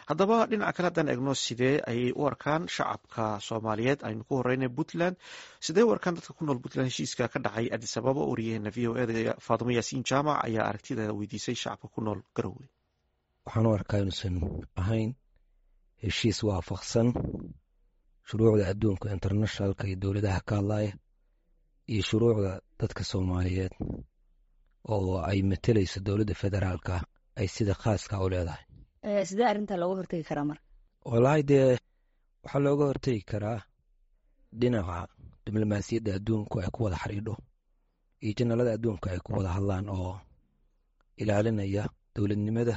haddaba dhinaca kale haddaan eegno sidee ayay u arkaan shacabka soomaaliyeed aynu ku horeyna puntland sidee u arkaan dadka ku nool puntland heshiiska ka dhacay adis ababa wariyaheena v o eda faadimo yaasiin jaamac ayaa aragtideeda weydiisay shacabka ku nool garowe waxaan u arkaa inuusan ahayn heshiis waafaqsan shuruucda adduunka internationalka iyo dowladaha ka hadlaya iyo shuruucda dadka soomaaliyeed oo ay matelayso dowladda federaalka ay sida khaaska u leedahay sidee arrintaa looga hortegi karaa marka wallaahi dee waxaa looga hortegi karaa dhinaca diblomaasiyadda adduunku ay ku wada xidhiidho iyo janalada adduunka ay ku wada hadlaan oo ilaalinaya dowladnimada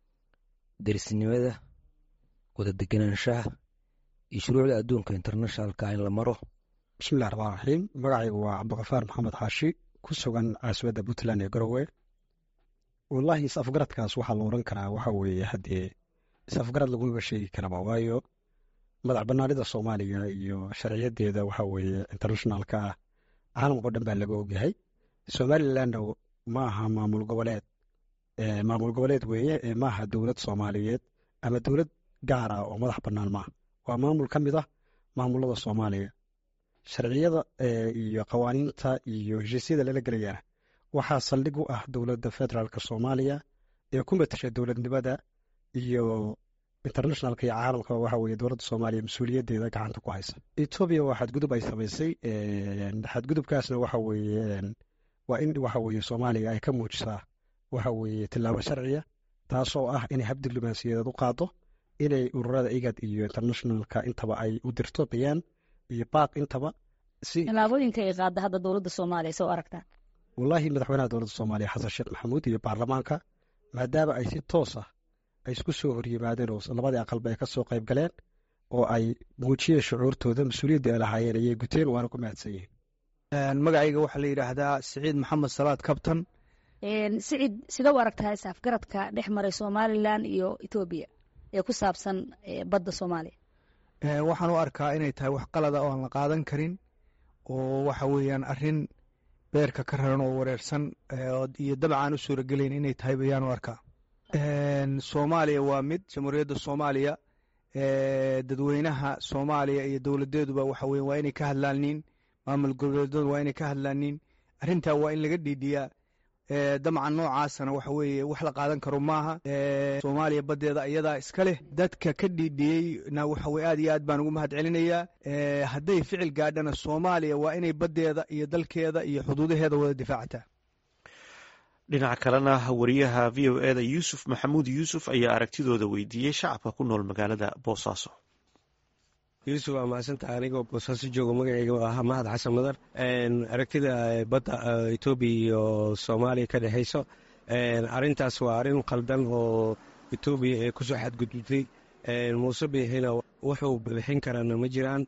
derisnimada wada deganaanshaha iyo shuruucda adduunka internationalka in la maro bismillahi raxmaan raxiim magacaygu waa cabdikafaar maxamed xaashi ku sugan caasimadda puntland ee garowe wallaahi is-afgaradkaas waxaa la oran karaa waxa weeye haddee is-afgarad lagumaba sheegi karaba waayo madax banaanida soomaaliya iyo sharciyadeeda waxa weeye internationalka ah caalamkao dhan baa laga ogyahay somalilandna ma aha maamul goboleed maamul goboleed weeye maaha dowlad soomaaliyeed ama dowlad gaar ah oo madax bannaan maaha waa maamul ka mid ah maamulada soomaaliya sharciyada iyo qawaaniinta iyo heshiisyada lala gelayana waxaa saldhig u ah dowladda federaalka soomaaliya ee ku matasha dowladnimada iyo internationalka iyo caalamka waxa weye dowladda soomaaliya mas-uuliyaddeeda gacanta ku haysa etoobiya waa xadgudub ay samaysay xadgudubkaasna waxa weeye waa in waxa weye soomaaliya ay ka muujisaa waxa weeye tillaabo sharciya taasoo ah inay hab diblomaasiyadeed u qaado inay ururada igad iyo internationalka intaba ay u dirto bayaan iyo baaq intaba tilaabooyinka ay qaada hadda dowladda soomaaliya soo aragtaa wallaahi madaxweynaha dowladda soomaaliya xasan sheekh maxamuud iyo baarlamaanka maadaama ay si toos ah ay isku soo horyimaadeen oo labadii aqalba ay ka soo qayb galeen oo ay muujiyeen shucuurtooda mas-uuliyadda ay lahaayeen ayay guteen waana ku mahadsan yihiin magacayga waxaa la yidhaahdaa siciid maxamed salaad kabtan siciid sida u aragtaa isafgaradka dhex maray somalilan iyo etoobiya ee ku saabsan badda soomaaliya waxaan u arkaa inay tahay wax qalada oo aan la qaadan karin oo waxa weeyaan arrin beerka ka raran oo wareersan iyo dabcaan u suuragelayn inay tahay bayaan u arkaa soomaaliya waa mid jamhuuriyadda soomaaliya dadweynaha soomaaliya iyo dowladeeduba waxa weya waa inay ka hadlaaniin maamul goboleedadu waa inay ka hadlaaniin arrintaa waa in laga dhiidhiyaa damcan noocaasana waxa weeye wax la qaadan karo maaha soomaaliya baddeeda iyadaa iska leh dadka ka dhiidhiyeyna waxa weye aad iyo aad baan ugu mahad celinayaa hadday ficil gaadhana soomaaliya waa inay baddeeda iyo dalkeeda iyo xuduudaheeda wada difaacataa dhinaca kalena wariyaha v o eda yuusuf maxamuud yuusuf ayaa aragtidooda weydiiyey shacabka ku nool magaalada boosaaso yuusuf waa mahadsantaha anigoo boosaaso joogo magaceyga ah mahad xasan madar aragtida badda etoobiya iyo soomaaliya ka dhexeyso arintaas waa arrin qaldan oo etoobiya ee kusoo xadgudubtay muuse biixina wuxuu bixin karaana ma jiraan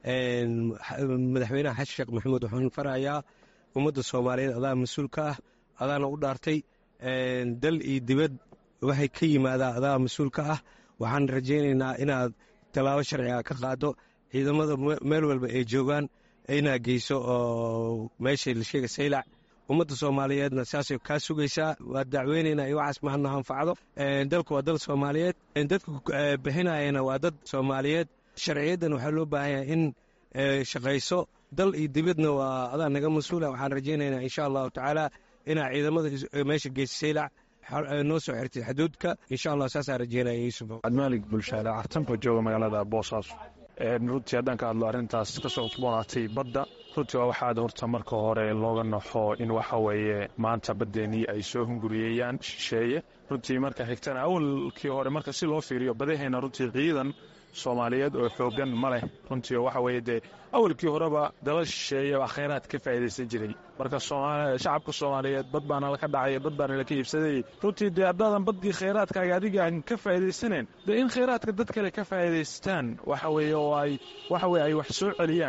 madaxweynaha xasan sheekh maxamuud waxaan farayaa ummadda soomaaliyeed adaa mas-uul ka ah adaana u dhaartay dal iyo dibad waxay ka yimaadaan adaa mas-uul ka ah waxaan rajaynaynaa inaad tallaabo sharciga ka qaado ciidamada meel walba ay joogaan inaad geyso oo meesha la sheega saylac ummadda soomaaliyeedna saasay kaa sugaysaa waa dacweynaynaa iyo waxaas mahadna anfacdo dalku waa dal soomaaliyeed dadka bixinayana waa dad soomaaliyeed sharciyaddan waxaa loo baahan yahay in shaqayso dal iyo dibadna waa adaa naga mas-uula waxaan rajaynaynaa insha allahu tacaala inaa ciidamada meesha geysa saylac noo soo xirtay xuduudka insha allah saasaa rajeynaya yuusuf cabdimaalig bulshaale cartanko jooga magaalada boosaaso runtii haddaan ka hadlo arrintaas kasoo cusboonaatay badda runtii waa waxaad horta marka hore looga naxo in waxa weeye maanta baddeenii ay soo hunguriyeeyaan shisheeye runtii marka xigtana awalkii hore marka si loo fiiriyo badahayna runtii ciidan soomaaliyeed oo xoogan ma leh runtii waxa weeye dee awalkii horeba dala shisheeye baa khayraad ka faa'iidaysan jiray marka shacabka soomaaliyeed bad baana laka dhacay bad baana laka iibsadayey runtii dee haddaadan baddii khayraadkaaga adigaan ka faa'iidaysaneen dee in khayraadka dad kale ka faa'iidaystaan waxa weeye oo ay waxa weye ay wax soo celiyaan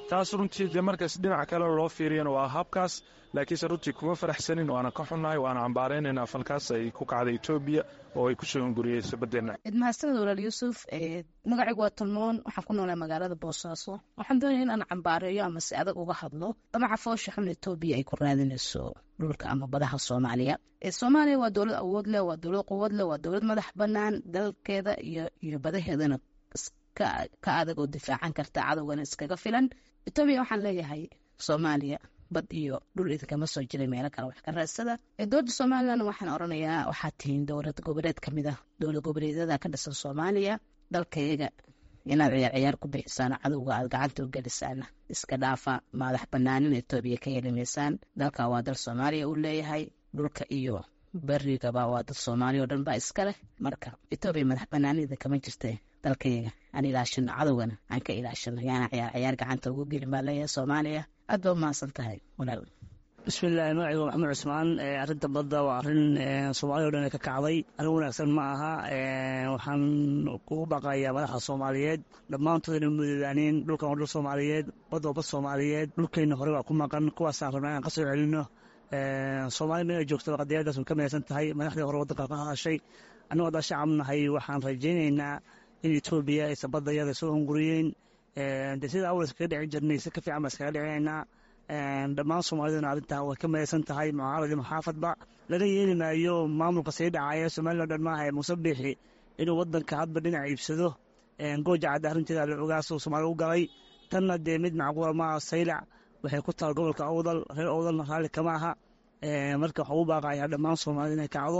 taas runtii dee markaas dhinaca kale loo fiiriyana waa habkaas laakiinse runtii kuma faraxsanin waana ka xunnahay waana cambaaraynaynaa falkaas ay ku kacday etoobiya oo ay ku soo hunguriyeyso baddeenna mahadsaned walaal yuusuf magacaygu waa talmoon waxaan ku noolaa magaalada boosaaso waxaan doonaya in aan cambaareeyo ama si adag uga hadlo damaca foosha xun etoobiya ay ku raadinayso dhulka ama badaha soomaaliya soomaaliya waa dowlad awood leh waa dowlad quwad leh waa dowlad madax banaan dalkeeda iyo badaheedana ka adag oo difaacan karta cadowgana iskaga filan etoobiya waxaan leeyahay soomaaliya bad iyo dhul idinkama soo jiray meelo kale wax ka raadsada dowladda somalilan waxaan oranayaa waxaad tihiin dowlad goboleed kamid ah dowlad goboleedyada ka dhisan soomaaliya dalkayaga inaad ciyaar ciyaar ku bixisaan cadowga aad gacanta u gelisaan iska dhaafa madax banaanin etoobiya ka helimaysaan dalka waa dal soomaaliya uu leeyahay dhulka iyo berigaba waa dad soomaaliya oo dhan baa iska leh marka etoobiya madax banaanida kama jirta dalkayaga aan ilaashino cadowgana aan ka ilaashino yaana ciyaar ciyaar gacanta ugu gelin baa leeyahay soomaaliya aad ba umahadsan tahay walaal bismillahi magacaygu maxamed cusmaan arrinta badda waa arrin soomaaliya o dhan ka kacday arrin wanaagsan ma aha waxaan kugu baqayaa madaxa soomaaliyeed dhammaantood ina mudadaaniin dhulkan waa dhul soomaaliyeed badda waa bad soomaaliyeed dhulkeenna hore waa ku maqan kuwaasaan rabnaa inaan ka soo celino soomaaliya meel ay joogto qadiyadaas way ka maysan tahay madaxdii hore waddanka ka hadashay annagoo haddaa shacab nahay waxaan rajaynaynaa in etoobiya aysan badda iyada soo hunguriyeen de sida awal iskaga dhici jirnay si ka fiican baa iskaga dhicinaynaa dhammaan soomaaliduna arrintaa way ka maysan tahay mucaarad iyo maxaafadba laga yeeli maayo maamulka sii dhacaya somalilan dhan maaha muuse biixi inuu waddanka hadba dhinac iibsado gooja cadda arrinteeda la ogaasoo soomaaliya u galay tanna dee mid macquula maaha saylac waxay ku taal gobolka awdal reer awdalna raalli kama aha marka waxaa u baaqayaa dhammaan soomaalida inay kacdo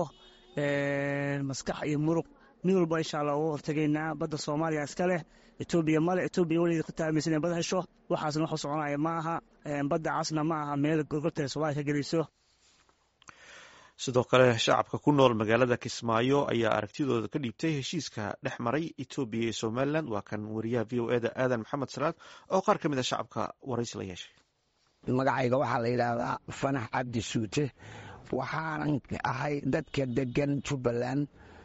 maskax iyo muruq mid walba insha allah uga hortegaynaa badda soomaaliya iska leh etoobiya male etoobiya weligeed ku taamaysan inay bad hesho waxaasna waxu soconaya ma aha badda casna ma aha meel gorgorta soomaaliya ka geliso sidoo kale shacabka ku nool magaalada kismaayo ayaa aragtidooda ka dhiibtay heshiiska dhex maray etoobiya iyo somalilan waa kan wariyaha v o eda aadan maxamed salaad oo qaar ka mid a shacabka waraysi la yeeshay magacayga waxaa la yidhaahdaa fanax cabdi suute waxaanan ahay dadka degan jubbaland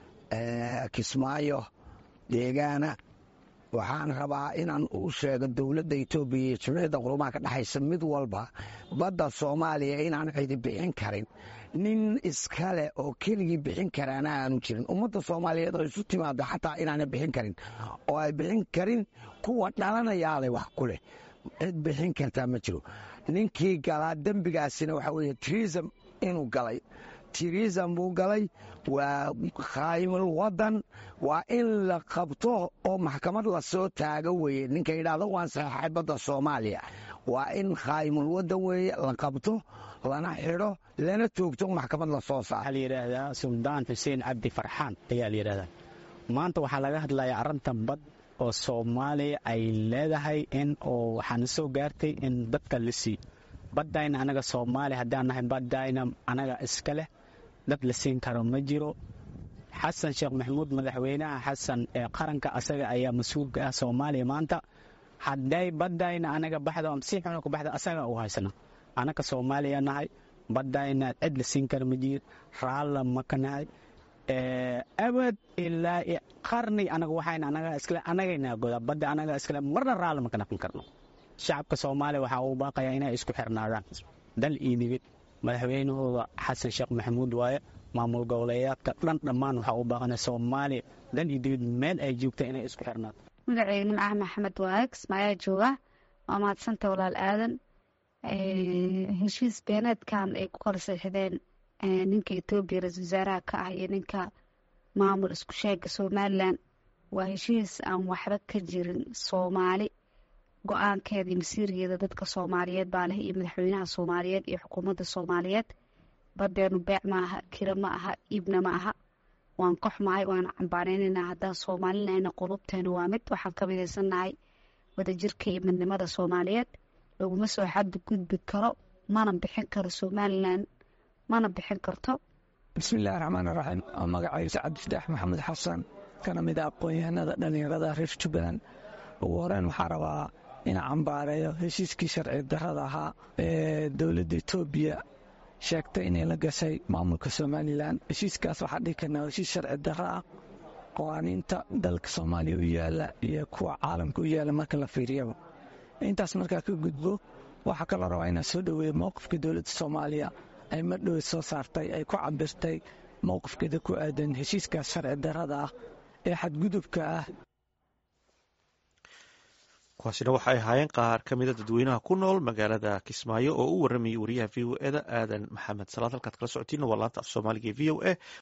kismaayo deegaana waxaan rabaa inaan u sheego dowladda etoobiya iyo jimciyadda qurumaha ka dhexaysa mid walba badda soomaaliya inaan cidi bixin karin nin iskale oo keligii bixin karaana aanu jirin ummadda soomaaliyeed oo isu timaado xataa inaana bixin karin oo ay bixin karin kuwa dhalanayaale wax ku leh cid bixin kartaa ma jiro ninkii galaa dembigaasina waxaa weeye trism inuu galay tirism buu galay waa khaymul waddan waa in la qabto oo maxkamad lasoo taago weeye ninka yidhaahdo waan saxeexay badda soomaaliya waa in khaymul waddan weeye la qabto lana xidho lana toogto maxkamad lasoo saaro waxaa la yidhaahdaa suldaan xuseen cabdi farxaan ayaa la yidhahdaa maanta waxaa laga hadlayaa arrintan bad oo soomaaliya ay leedahay in oo waxaana soo gaartay in dadka la siiyo baddayna anaga soomaaliya haddaan nahay baddayna anaga iska leh dad la siin karo ma jiro xasan sheekh maxamuud madaxweynaha xasan ee qaranka asaga ayaa mas-uulka ah soomaaliya maanta hadday baddayna anaga baxdo ama si xuna ku baxdo asaga u haysana anaga soomaaliya nahay baddayna cid la siin karo ma jiro raalla maka nahay abad ilaa qarni anaga waxayna anaga iskale anagayna godaa badda anaga iskale marna raalla maka naqin karno shacabka soomaaliya waxaa uu baaqayaa inay isku xirnaadaan dal iyo nibid madaxweynahooda xasan sheekh maxamuud waaye maamul goboleeyaadka dhan dhammaan waxaa uu baaqana soomaaliya dal iyo dibid meel ay joogta inay isku xirnaato magaceyga nimcaha maxamed waaye kismaayaa jooga waa mahadsanta walaal aadan heshiis beeneedkan ay ku kala seexdeen ninka etoobiya ra-isul wasaaraha ka ah iyo ninka maamul isku sheega somalilan waa heshiis aan waxba ka jirin soomaali go-aankeeda iyo masiirgeeda dadka soomaaliyeed baa leh iyo madaxweynaha soomaaliyeed iyo xukuumadda soomaaliyeed badeenu beec ma aha kira ma aha iibna ma aha waan ka xumahay waana cambaaneynayna haddaan soomaalinayna qulubteena waa mid waxaan ka midaysannahay wadajirka iyo midnimada soomaaliyeed laguma soo xaddi gudbi karo mana bixin karo somalilan mana bixin karto bismillahi raxmaan raxiim magacayga sacad fitaax maxamed xasan kana mid a aqoon-yahanada dhallinyarada reer jubbaland ugu horeyn waxaa rabaa inaa cambaareeyo heshiiskii sharci darrada ahaa ee dowladda etoobiya sheegtay inay la gashay maamulka somalilan heshiiskaas waxaa dhihi karnaa heshiis sharci darro ah qawaaniinta dalka soomaaliya u yaala iyo kuwa caalamka u yaala marka la fiiriyaba intaas markaa ka gudbo waxaa kaloo rabaa inaan soo dhoweeyo mowqifka dowladda soomaaliya ay madhow soo saartay ay ku cabirtay mowqifkeeda ku aadan heshiiskaas sharci darrada ah ee xadgudubka ah kuwaasina waxay ahaayeen qaar ka mida dadweynaha ku nool magaalada kismaayo oo u waramayay wariyaha v o eda aadan maxamed salaad halkaad kala socotiina waa laanta af soomaaliga e v o a